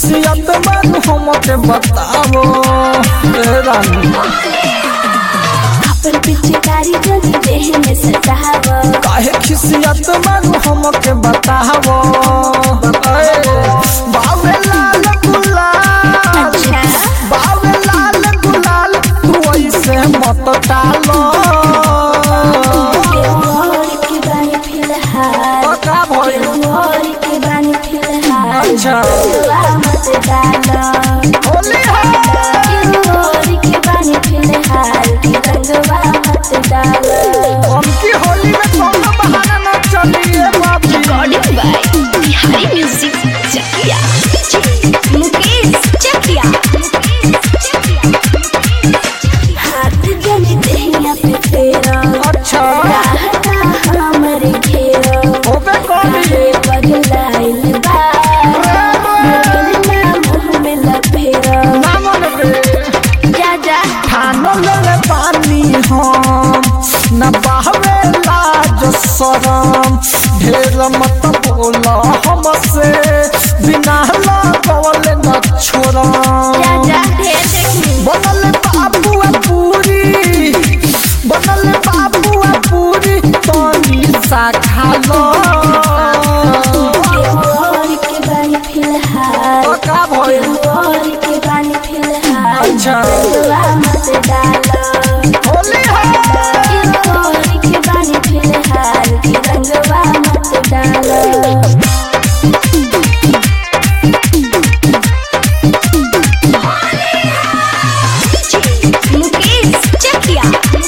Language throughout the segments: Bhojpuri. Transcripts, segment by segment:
खिसियत मन हमके बतावो ए रानी अपन पिचकारी जनी देह में सजाव काहे खिसियत मन हमके बतावो ए, बावे लाल गुलाल अच्छा बावे लाल गुलाल तू ऐसे मत डालो और के बानी फिलहाल पका भइल और के बानी फिलहाल अच्छा दुआ मत डालो होली है और के बानी फिलहाल रंगवा मत डालो हमकी होली में कोनो बहाना न चलिए बाबी recording by Bihari music Chakiya Mukesh Chakiya हाथ जनी देहिया पे फेरा अच्छा राहता हमरे घेरा होबे करी रे बदलाइल बा ना मुँह में लपेरा ना मन रे जा जा खानो ले पानी हम न बहवे लाज शरम ढेर मत बोला हमसे बिना लगवले न छोड़म जा जा ढेर देखी बनल बाबुआ पूरी बनल बाबुआ पूरी तनी सा खा लो और के बानी फिलहाल का भइल और के बानी फिलहाल अच्छा दुआ मत डालो होली है और के बानी फिलहाल रंगवा मत डालो मुकेश चकिया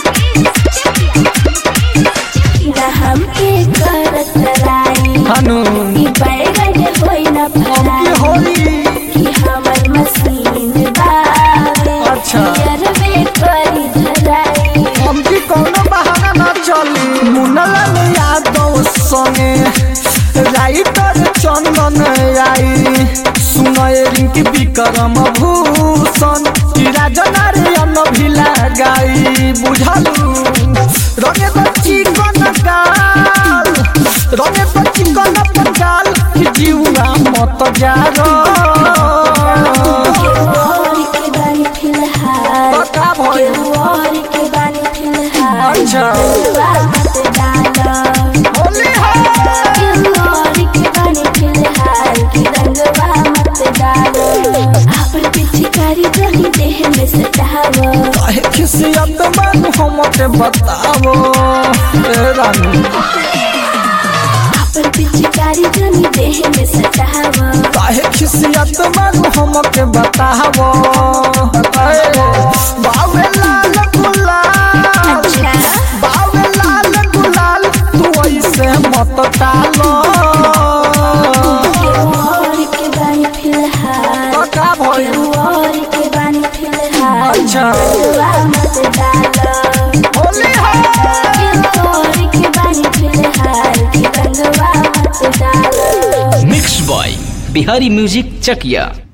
ना हमके करत राई हनु ई बैगन होई न की फराई होली कि हमर मशीन बावे अच्छा। जरबे करी धराई हमकी कोनो बहाना न चली मुनल यादव संगे राइटर चंदन आई सुनए रिंकी विक्रम भूषण की राजनारायण भी लगाई बुझलू रंगे तो चिकन गाल रंगे तो चिकन पंगाल की जीवा मत जा और के बानी फिलहाल पका भइल और के बानी फिलहाल अच्छा दुआ मत डालो होली है और के बानी फिलहाल की रंगवा मत डालो अपन पिचकारी जली देह में सजावो काहे खिसियत मन हमके बतावो ए रानी अपन पिचकारी जली देह में सजावो काहे खिसियत मन हमके बतावो ए, बावे लाल गुलाल अच्छा बावे लाल गुलाल तू ऐसे मत डालो और के बानी फिलहाल पका भइल और के बानी फिलहाल अच्छा दुआ मत डालो होली है और के बानी फिलहाल रंगवा मत डालो mix by Bihari music Chakiya